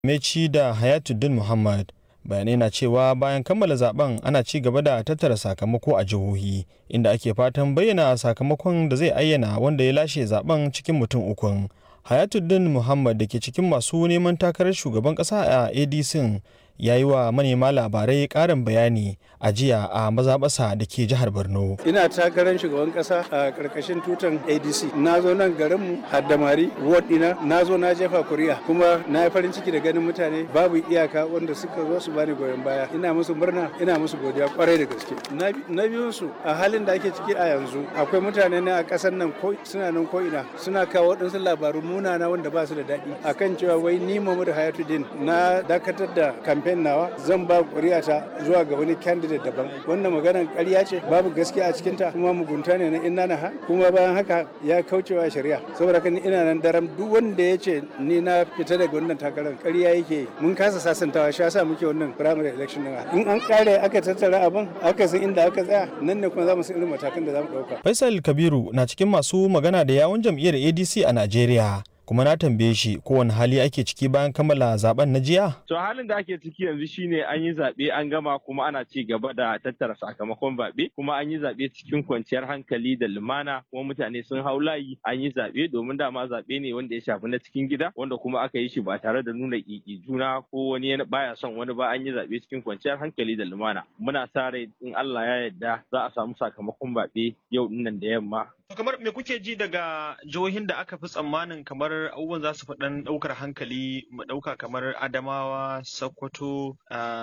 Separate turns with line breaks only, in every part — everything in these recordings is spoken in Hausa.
Meci da Hayatuddin Muhammad. Bayanai na cewa bayan kammala zaben ana ci gaba da tattara sakamako a jihohi inda ake fatan bayyana sakamakon da zai ayyana wanda ya lashe zaben cikin mutum ukun. Hayatuddin Muhammad da ke cikin masu neman takarar shugaban ƙasa a ADC ya yi wa manema labarai ƙarin bayani a jiya a mazaɓasa da ke jihar Borno.
Ina takarar shugaban ƙasa a ƙarƙashin tutan ADC. Na zo nan garinmu Haddamari, ward ɗina, na zo na jefa kuri'a kuma na yi farin ciki da ganin mutane babu iyaka wanda suka zo su bani goyon baya. Ina musu murna, ina musu godiya kwarai da gaske. Na biyun su a halin da ake ciki a yanzu akwai mutane na a ƙasar nan ko suna nan ko ina suna kawo waɗansu labaru munana wanda ba su da daɗi akan cewa wai ni Muhammadu Hayatuddin na dakatar da kamfen nawa zan ba ƙuri'ata zuwa ga wani candidate daban wannan maganar ƙarya ce babu gaskiya a cikinta kuma mugunta ne na inna na ha kuma bayan haka ya kaucewa shari'a saboda haka ina nan daram duk wanda ya ce ni na fita daga wannan takarar ƙarya yake mun kasa sasantawa shi yasa muke wannan primary election din in an kare aka tattara abin aka san inda aka tsaya nan ne kuma za mu san irin matakan da za mu ɗauka.
Faisal Kabiru na cikin masu magana da yawun jam'iyyar ADC a Najeriya. kuma na tambaye shi kowane hali ake ciki bayan kammala zaben na jiya?
To halin da ake ciki yanzu shine an yi zaɓe an gama kuma ana ci gaba da tattara sakamakon zaɓe kuma an yi zaɓe cikin kwanciyar hankali da lumana kuma mutane sun hau layi an yi zaɓe domin dama zaɓe ne wanda ya shafi na cikin gida wanda kuma aka yi shi ba tare da nuna ƙiƙi juna ko wani baya son wani ba an yi zaɓe cikin kwanciyar hankali da lumana. Muna sa rai in Allah ya yarda za a samu sakamakon zaɓe yau dinnan da yamma
kamar me kuke ji daga jihohin da aka fi tsammanin kamar abubuwan za su faɗan ɗaukar hankali mu ɗauka kamar adamawa sokoto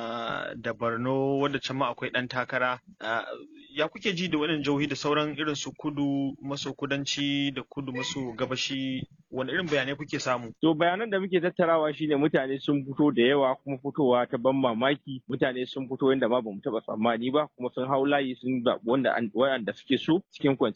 da borno wanda can ma akwai ɗan takara ya kuke ji da waɗannan jihohi da sauran irin su kudu maso kudanci da kudu maso gabashi wani irin bayanai kuke samu
to bayanan da muke tattarawa shine mutane sun fito da yawa kuma fitowa ta ban mamaki mutane sun fito yadda ma bamu taɓa tsammani ba kuma sun hau layi sun zaɓi wanda suke so cikin kwanciyar